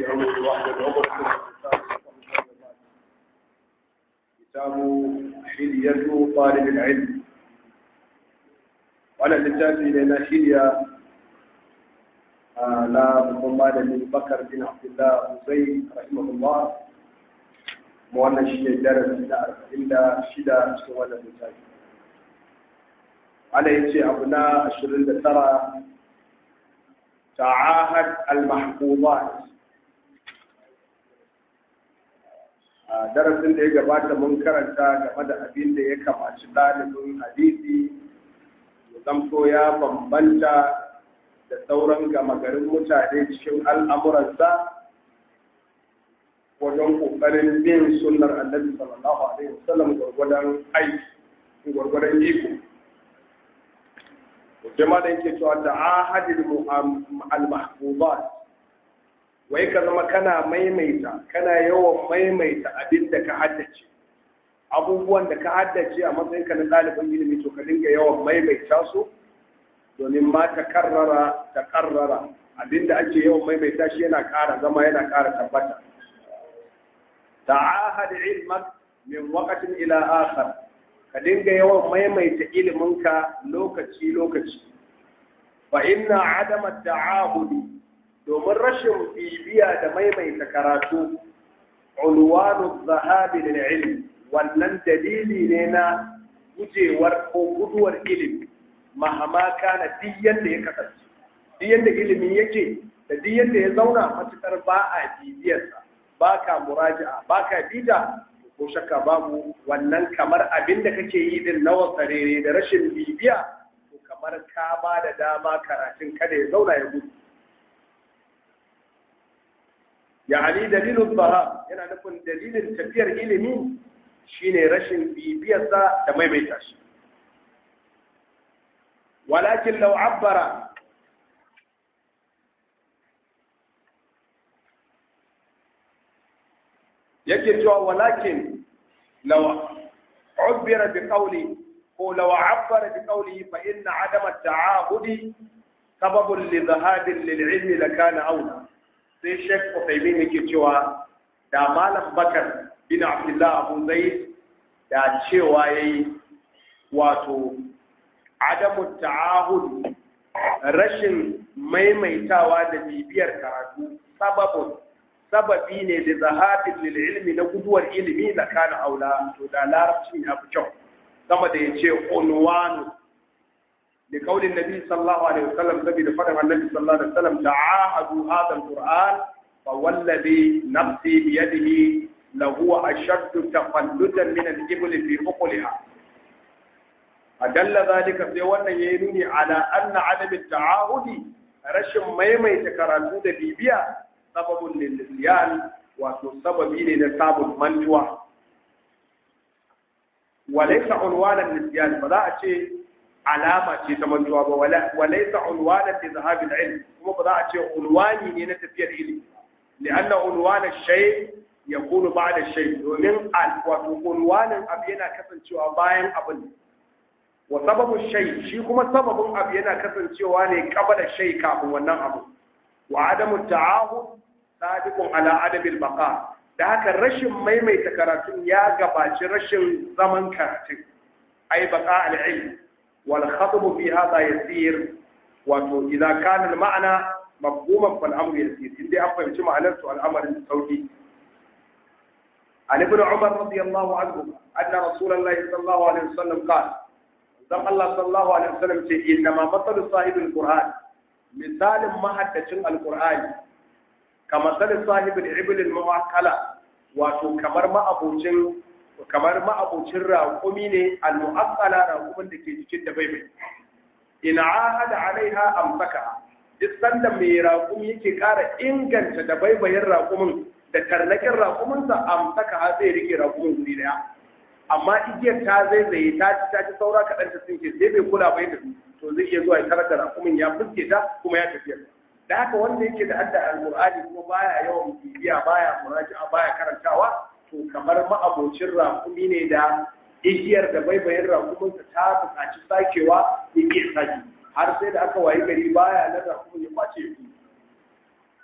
أمري واحلل عقدة من لساني كتاب حلية طالب العلم وأنا لتاتي لنا حلية لا بضمان من بكر بن عبد الله حسين رحمه الله wannan shi ne darasi na arba'in da shida cikin wannan littafi ana yace abu na ashirin da tara ta'ahad al-mahfuzat a darasin da ya gabata mun karanta game da abin da ya kamaci ɗalibin hadisi ya zamto ya bambanta da sauran gama garin mutane cikin al'amuransa wajen ƙoƙarin bin sunnar annabi sallallahu alaihi wasallam gwargwadon aiki gwargwadon iko sai ma da yake cewa ta'ahadil al-mahfuzat wai ka zama kana maimaita kana yawan maimaita abin da ka haddace abubuwan da ka haddace a matsayin ka na ɗalibin ilimi to ka dinga yawan maimaita su domin ma ta karrara ta karrara abin da ake yawan maimaita shi yana ƙara zama yana ƙara tabbata ta'ahad ilmak min waqtin ila akhar ka dinga yawan maimaita iliminka lokaci lokaci fa inna adama ta'ahudi domin rashin bibiya da maimaita karatu unwanu zahabi lil ilm wannan dalili ne na gujewar ko guduwar ilimi mahama kana duk yanda ya kasance duk yanda ilimi yake da duk yanda ya zauna matukar ba a bibiyarsa ba ka muraja'a ba ka bita ko shakka babu wannan kamar abin da kake yi din na wasarere da rashin bibiya to kamar ka ba da dama karatun kada ya zauna ya gudu yani dalilin zahab yana nufin dalilin tafiyar ilimi shine rashin bibiyarsa da maimaita shi walakin law abbara yake cewa walakin law ubbira bi qawli ko law abbara bi qawli fa inna adama at-ta'ahudi sababun li dhahabin lil ilmi lakana aula sai Sheikh Uthaymeen yake cewa da Malam Bakar bin Abdullah Abu Zaid da cewa yayi wato adamu ta'ahud rashin maimaitawa da bibiyar karatu sababun sababi ne da zahabin lil ilmi na guduwar ilimi da kana aula to da larabcin ya fi kyau sama da yace unwanu da kaulin nabi sallallahu alaihi wasallam sabi da fadan annabi sallallahu alaihi wasallam ta'ahadu hadha alquran fa wallazi nafsi bi yadihi lahu ashaddu tafallutan min al-ibli fi uqliha adalla zalika sai wannan yayi nuni ala anna adam at-ta'ahudi rashin maimaita karatu da bibiya sababun lilliyan wato sababi ne na sabon mantuwa walaysa unwanan lisyan ba za a ce alama ce ta mantuwa ba walaysa unwanan li zahabil ilm kuma ba za a ce unwani ne na tafiyar ilimi lianna unwan ash-shay yakunu ba'da ash-shay domin wato unwanin abu yana kasancewa bayan abin wa sababu shay shi kuma sababin abu yana kasancewa ne qabla shay kafin wannan abu wa adamu ta'ahud sadiqun ala adabil baqa da haka rashin maimaita karatun ya gabaci rashin zaman karatun ai baqa al-ilm wal khatbu fi hadha yasir wato idza kana al-ma'na mafhuman fal amru yasir inda an fahimci ma'anar su al'amarin sauki عن ابن عمر رضي الله عنه أن رسول الله صلى الله عليه وسلم قال زم الله صلى الله عليه وسلم إنما مثل صاحب القرآن مثال ما حدث القرآن kamar sanin sahibin ibilin mu'akkala wato kamar ma'abocin kamar ma'abocin raƙumi ne al-mu'akkala raƙumin da ke jikin da baibai ina ahada alaiha amsaka duk sanda mai raƙumi yake ƙara inganta da baibayin raƙumin da tarnakin raƙuminsa amsaka har zai rike raƙumin guri daya amma igiyar ta zaizaye ta ci ta ci saura kaɗan ta tsinke sai bai kula bai da to zai iya zuwa ya tarar da raƙumin ya fuske ta kuma ya tafiya da haka wanda yake da hadda alqur'ani kuma baya yawan bibiya baya muraji'a baya karantawa to kamar ma'abocin rakumi ne da igiyar da baibayin rakuminsa ta buƙaci sakewa ya ke sake har sai da aka wayi gari baya na rakumin ya kwace shi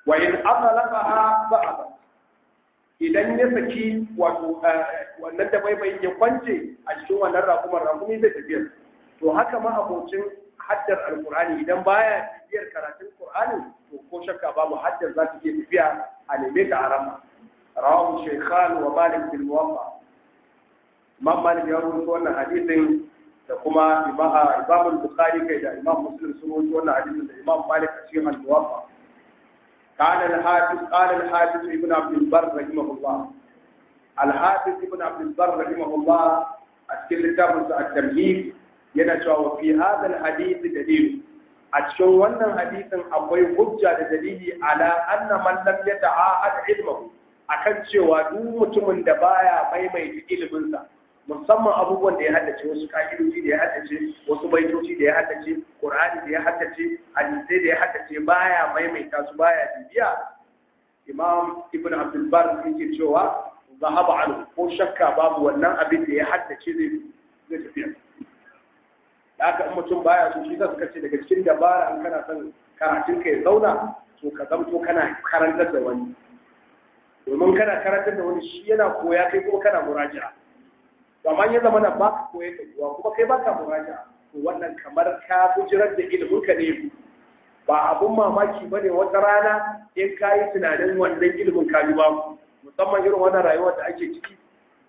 wa in atalaqaha ba'da idan ya saki wato wannan da baibai ya kwance a cikin wannan rakumar rakumi zai tafiya to haka ma abocin haddar alqur'ani idan baya tafiyar karatun qur'ani to ko shakka babu haddar za ta iya tafiya a neme ta a rama rawahu shaykhan wa malik bil muwaffa imam malik ya rubuta wannan hadisin da kuma imam bukhari kai da imam muslim sun rubuta wannan hadisin da imam malik a cikin al-muwaffa قال الحافظ قال الحافظ ابن عبد البر رحمه الله الحافظ ابن عبد البر رحمه الله أتكلم كتاب التمهيد ينشأ وفي هذا الحديث دليل أتشون wannan hadisin akwai hujja da dalili ala anna man lam yata'ahad ilmuhu akan cewa duk mutumin da baya maimaita iliminsa musamman abubuwan da ya haddace wasu ka'idoji da ya haddace wasu baitoci da ya haddace qur'ani da ya haddace hadisai da ya haddace baya maimaita su baya bibiya imam ibn abdul bar yake cewa zahaba anhu ko shakka babu wannan abin da ya haddace zai zai tafiya haka in mutum baya so shi zaka ce daga cikin dabara in kana son karatun ka ya zauna to ka zamto kana karantar da wani domin kana karantar da wani shi yana koya kai kuma kana muraja'a amma ya zama na ba ka koyar da kuwa kuma kai ba ka muraja to wannan kamar ka bujirar da ilimin ka ne ba abun mamaki ba ne wata rana in ka yi tunanin wannan ilimin ka yi babu musamman irin wannan rayuwar da ake ciki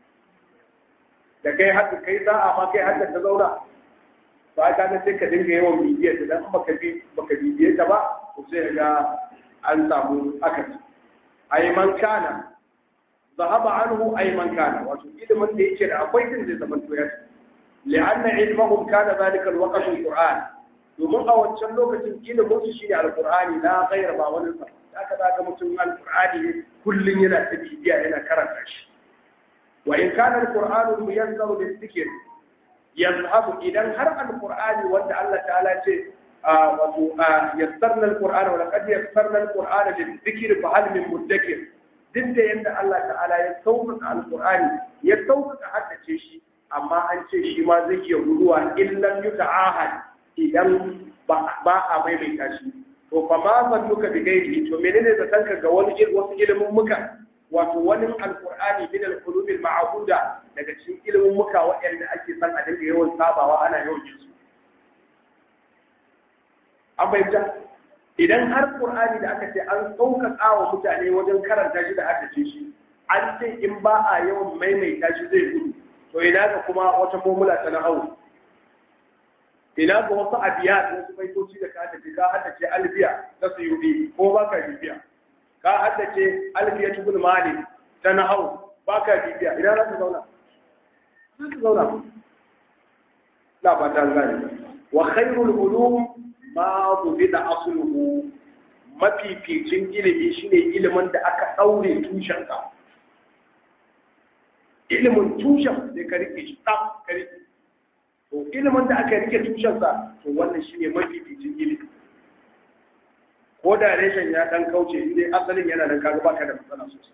da kai haka kai za a ma kai haka ta zauna ba ka ga sai ka dinga yawan bibiyar ta dan baka bi baka bibiye ta ba to sai ga an samu akasi ai man kana ذهب عنه أي من كان وإذا من يشير أقوي تنزل زمن تويات لأن علمهم كان ذلك الوقت القرآن domin a wancan lokacin ilimin shi ne alkur'ani na gaira ba wani sa da aka zaga mutum alkur'ani ne kullum yana ta bibiya yana karanta shi wa in kana alkur'anu muyassaru lizikr yazhabu idan har alkur'ani wanda Allah ta'ala ce wato yassarna alqur'ana wa laqad yassarna alqur'ana lizikr fa hal min mudakkir duk da yadda Allah ta'ala ya sauƙaƙa alƙur'ani ya sauƙaƙa haddace shi amma an ce shi ma zai iya guduwa illan yuka ahad idan ba a maimaita shi to fa ma san duka bi gairi to menene da tanka ga wani wasu ilimin muka wato wani alƙur'ani min al-qulub al-ma'buda daga cikin ilimin muka waɗanda ake san a dinga yawan sabawa ana yawan yin su an bayyana idan har Qur'ani da aka ce an sauƙaƙa wa mutane wajen karanta shi da haddace shi an ce in ba a yawan maimaita shi zai gudu to ina ga kuma wata formula ta na hau ina ga wasu abiya da wasu baitoci da ka haddace ka haddace albiya ta suyubi ko ba ka bibiya ka haddace albiya tubul mali ta na hau ba ka bibiya idan za ka zauna za ka zauna na ba ta gane wa khairul ulum ma da asluhu mafificin ilimi shine ilimin da aka daure tushensa ilimin tushen da ka rike shi tsaf ka rike to ilimin da aka rike tushensa to wannan shine mafificin ilimi ko da reshen ya dan kauce inda asalin yana nan kaga baka da matsala sosai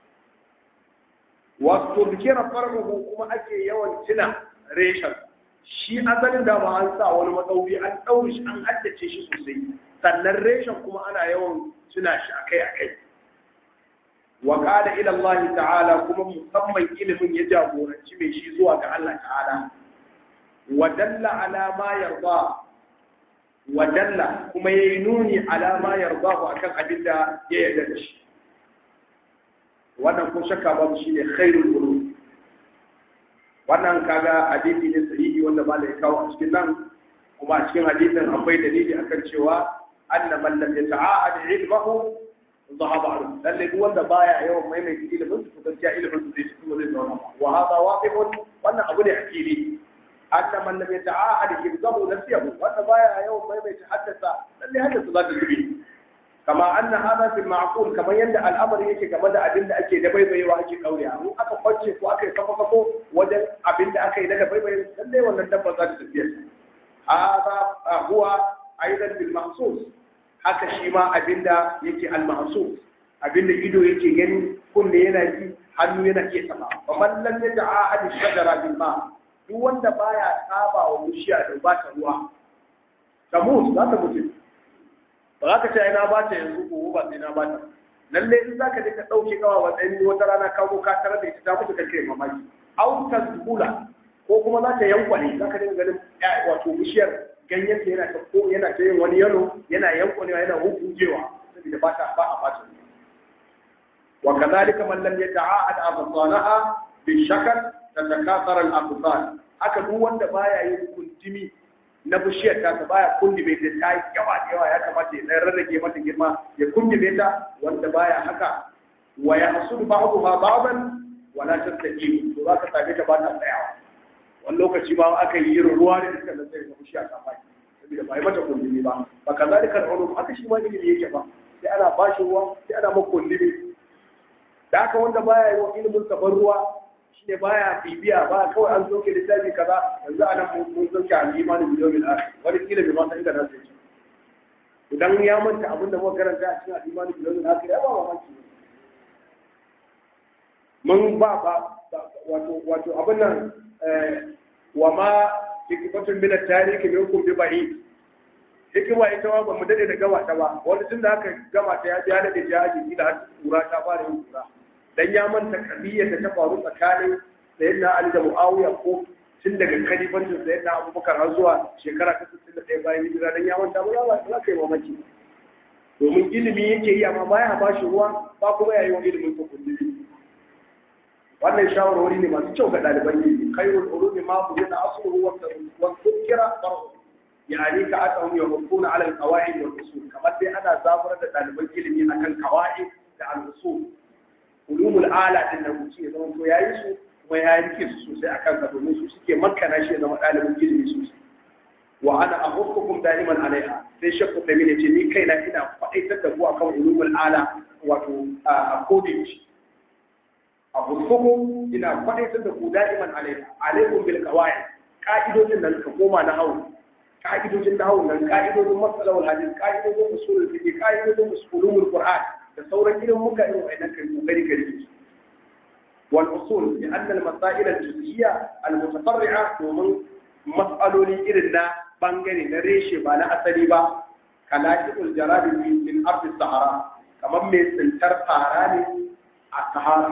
wato bikira farmuhu kuma ake yawan tuna reshen shi asalin da ba an sa wani matsauri an ɗaure shi an haddace shi sosai sannan reshen kuma ana yawan tuna shi akai akai wa qala ila Allah ta'ala kuma musamman ilimin ya jagoranci mai shi zuwa ga Allah ta'ala wa dalla ala ma yarda wa dalla kuma yayi nuni ala ma yarda akan abin da ya yarda da shi wannan ko shakka babu shine khairul ulum wannan kaga hadisi ne sahihi wanda ba ya kawo a cikin nan kuma a cikin hadisin akwai dalili akan cewa anna man lam yata'ahad ilmahu dhahaba anhu lalle duk wanda baya yawan maimaita ilimin su gaskiya ilimin su zai ci zai zauna wa hada waqifun wannan abu ne akili anna man lam yata'ahad ilmahu nasiyahu wanda baya yawan maimaita haddasa lalle haddasa za ta zubi kama anna hada fil ma'qul kamar yanda al'amari yake game da abin da ake da baibayewa ake kaurewa in aka kwance ko aka yi kafa kafo wajen abin da aka yi daga baibaye lalle wannan dabba za ta tafiya hada huwa aidan bil mahsus haka shi ma abin da yake al mahsus abin da ido yake gani kunne yana ji hannu yana iya sama fa man lam yata'ahad shajara bil ma duk wanda baya saba wa bishiya da ba ta ruwa ta mutu za ta mutu ba za ka ce ai na ba ta yanzu ko ba sai na ba ta lalle in za ka je ka ɗauke kawa wa tsayin wata rana ka zo ka tarar da ita ta mutu kake mamaki au tasbula ko kuma za ta yankwane za ka dinga ganin wato bishiyar ganyen ta yana ta ko yana ta yin wani yalo yana yankwanewa yana hukujewa saboda ba ta ba a bata wa kadhalika man lam yata'ahad absanaha bi shakal tatakathara al-absan haka duk wanda baya yin kuntimi na bishiyar ta baya kundume ta ta yi yawa da yawa ya kamata ya dan rarrage mata girma ya kundume ta wanda baya haka wa ya hasudu ba'daha ba'dan wa la tastaqim to zaka same ta ba ta tsayawa wani lokaci ba aka yi irin ruwa da iska da sai ga bishiya ta fadi saboda ba yi mata kundume ba fa kazalika al-ulum haka shi ma ilimi yake ba sai ana bashi ruwa sai ana maka kundume da haka wanda baya yi wa ilimin saban ruwa ne baya bibiya ba kawai an zoke littafi kaza yanzu ana mun zoke a imani biliyomin a wani kila bai masa inda nasu yake idan ya manta abinda muka karanta a cikin al'imani biliyomin a ya ba mamaki mun ba ba wato wato abin nan wa ma hikimatun min at-tarihi minkum bi ba'id hikima ita ma ba mu dade da gama ta ba wani tun da aka gama ta ya ya dade ya ji kila har kura ta fara yin kura dan ya manta kabiyyar da ta faru tsakanin sayyidina Ali da Muawiya ko tun daga kalifancin sayyidina Abubakar har zuwa shekara ta 61 bayan hijira dan ya manta ba za ka kai mamaki domin ilimi yake yi amma baya ba shi ruwa ba kuma yayi wa ilimin ko kullumi wannan shawarwari ne masu kyau ga ɗaliban ilimi khairul ulumi ma bu yana asluhu wa wa dhukira farhu yani ka atahum yahukuna ala al-qawaid wal usul kamar dai ana zaburar da ɗaliban ilimi akan qawaid da al-usul ulumul ala din da mutum ya zama to yayi su kuma ya rike su sosai akan ka domin su suke makana shi ya zama ɗalibin ilimi sosai wa ana ahukkukum da'iman alaiha sai shakku da mene ce ni kaina ina faɗaitar da ku akan ulumul ala wato a kodin ahukkukum ina faɗaitar da ku da'iman alaiha alaikum bil qawaid ka'idojin nan ka koma na hawu ka'idojin na hawu nan ka'idojin masalahul hadith ka'idojin usulul fiqh ka'idojin usulul qur'an da sauran irin muka yi wa kai kokari ka rike wal usul bi anna al masail al juz'iyya al mutafarri'a domin mas'aloli irin na bangare na reshe ba na asali ba kalakul jarabi min ardi sahara kamar mai tsintar fara ne a sahara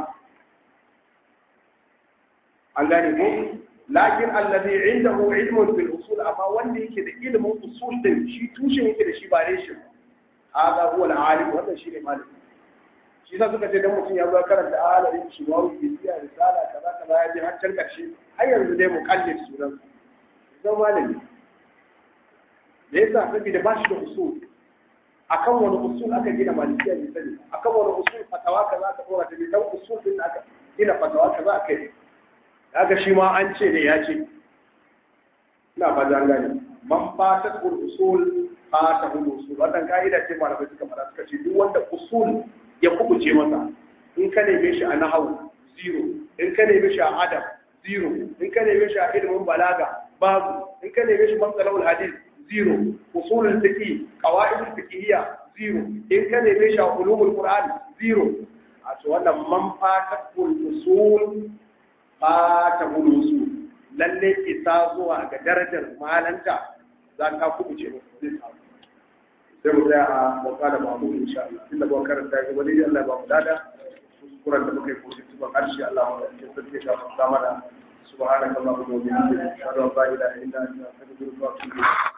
an gane ko lakin allazi indahu ilmun bil usul amma wanda yake da ilimin usul din shi tushen yake da shi ba reshe ba hada huwa al-alim wannan shine malami shi yasa suka ce dan mutum ya zo karanta alarin shi wa biya risala kaza kaza ya je har can karshe har yanzu dai muqallid sunan zan malami da yasa saboda ba shi da usul akan wani usul aka gina malikiya ne sani akan wani usul fatawa kaza aka dora ta ne dan usul din aka gina fatawa kaza aka yi kaga shi ma an ce ne ya ce ina ba jan gani man fatat usul fata hudu usul wannan ka'ida ce malamai suka fara suka ce duk wanda usul ya kubuce masa in ka neme shi a nahawu zero in ka neme shi a adab zero in ka neme shi a ilimin balaga babu in ka neme shi matsalawul hadith zero usulul fiqh qawaidul fiqhiyya zero in ka neme shi a ulumul qur'an zero a to wannan man fatakul usul fatakul usul lalle isa zuwa ga darajar malanta za ka kubuce masa zai samu sai mu tsaya a bauta da mamu insha Allah inda ba karanta ga wani Allah ba mu dada kuskuren da muka yi ko shi ba karshe Allah ya sarki ka fara mana subhanakallahumma wa bihamdika ashhadu an la ilaha illa anta astaghfiruka wa atubu ilayk